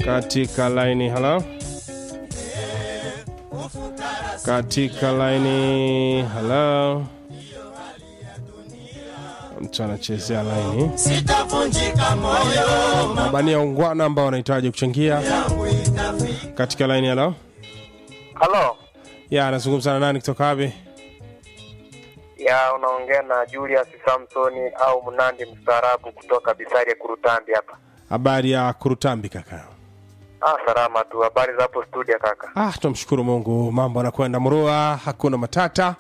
katika laini halo katika laini halo mtu anachezea laini sitavunjika moyo mabania ungwana ambao wanahitaji kuchangia katika laini halo Halo, ya anazungumza na nani kutoka wapi ya unaongea na Julius Samsoni au Mnandi mstaarabu kutoka Bisari Kurutambi hapa. habari ya kurutambi kaka Ah, salama tu. Habari za hapo studio kaka? ah tunamshukuru mungu mambo anakwenda mrua hakuna matata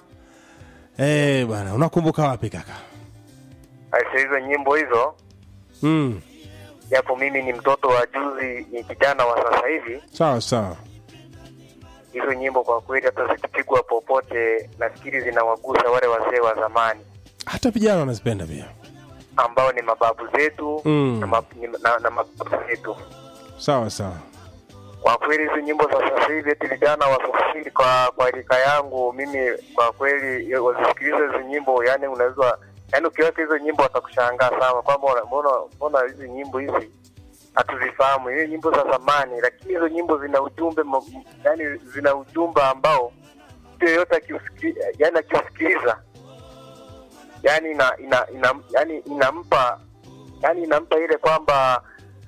Eh bwana unakumbuka wapi kaka Aise, hizo nyimbo hizo, mm. japo mimi ni mtoto wa juzi, ni kijana wa sasa hivi, sawa sawa hizo nyimbo kwa kweli hata zikipigwa popote, nafikiri zinawagusa wale wazee wa zamani hata vijana wanazipenda pia ambao ni mababu zetu Mm. na, mab, ni, na, na mababu zetu. sawa sawa Kwa kweli hizo nyimbo za sasa hivi eti vijana wasafiri kwa kwa rika yangu mimi, kwa kweli wazisikiliza hizo nyimbo, yani unaweza yani ukiweka hizo nyimbo watakushangaa sana kwamba wana- mbona mbona hizi nyimbo hizi hatuzifahamu, hizi nyimbo za zamani, lakini hizo nyimbo zina ujumbe ma- yani zina ujumbe ambao mtu yeyote akiusikiliza, yani akiusikiliza yani ina, ina, ina, yani inampa yani inampa ile kwamba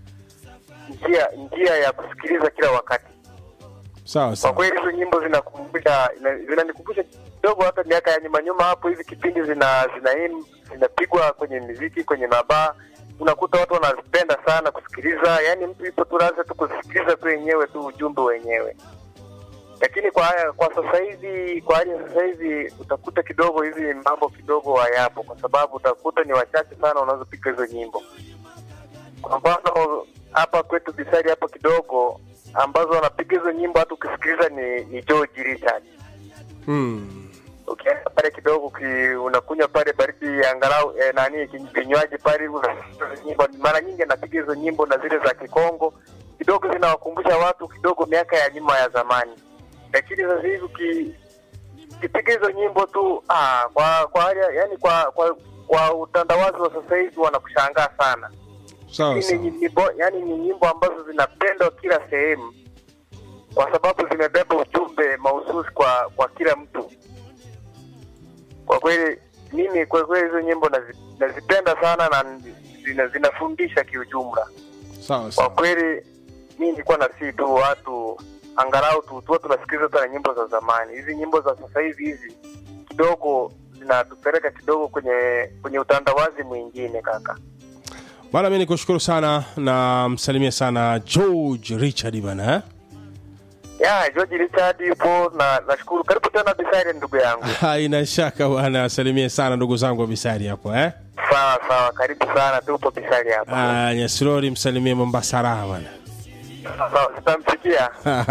njia njia ya kusikiliza kila wakati. sawa Kwa sawa kweli hizo nyimbo zinakumbusha ina- zinanikumbusha kidogo hata miaka ya nyuma nyuma hapo, hizi kipindi zina zina zinapigwa kwenye muziki kwenye mabaa, unakuta watu wanazipenda sana kusikiliza, yani mtu ipo tu lazima tu kusikiliza tu wenyewe tu ujumbe wenyewe. Lakini kwa haya kwa sasa hivi, kwa hali ya sasa hivi utakuta kidogo hizi mambo kidogo hayapo, kwa sababu utakuta ni wachache sana wanazopiga hizo nyimbo. Kwa mfano hapa kwetu Bisari hapo kidogo ambazo wanapiga hizo nyimbo hata ukisikiliza ni, ni George Richard. mm. Ukienda pale kidogo ki, unakunywa pale baridi angalau eh, nani kin- vinywaji pale unasikiza hizo nyimbo. Mara nyingi anapiga hizo nyimbo na zile za Kikongo kidogo zinawakumbusha watu kidogo miaka ya nyuma ya zamani, lakini sasa hivi uki- ukipiga hizo nyimbo tu ah, kwa kwa hali ya- yani kwa kwa kwa utandawazi wa sasa hivi wanakushangaa sana sawa Hizi ni sawa nyimbo, yani ni nyimbo ambazo zinapendwa kila sehemu kwa sababu zimebeba ujumbe mahususi kwa kwa kila mtu. Kwa kweli mimi kwa kweli hizo nyimbo nazi, nazipenda sana na zina, zinafundisha kiujumla. sawa Kwa sawa kweli mimi nilikuwa na si tu watu angalau tu tuwa tunasikiliza hata na nyimbo za zamani. Hizi nyimbo za sasa hivi hizi kidogo zinatupeleka kidogo kwenye kwenye utandawazi mwingine kaka. bwana mi nikushukuru sana na msalimie sana george richard bana eh? ya George Richard yupo na nashukuru. Karibu tena Bisari, ndugu yangu. haina shaka bwana asalimie sana ndugu zangu wa bisari hapo eh? Sawa sawa, karibu sana, tupo Bisari hapa. Ah, nyasirori msalimie mombasa raha bwana Sawa, sitamsikia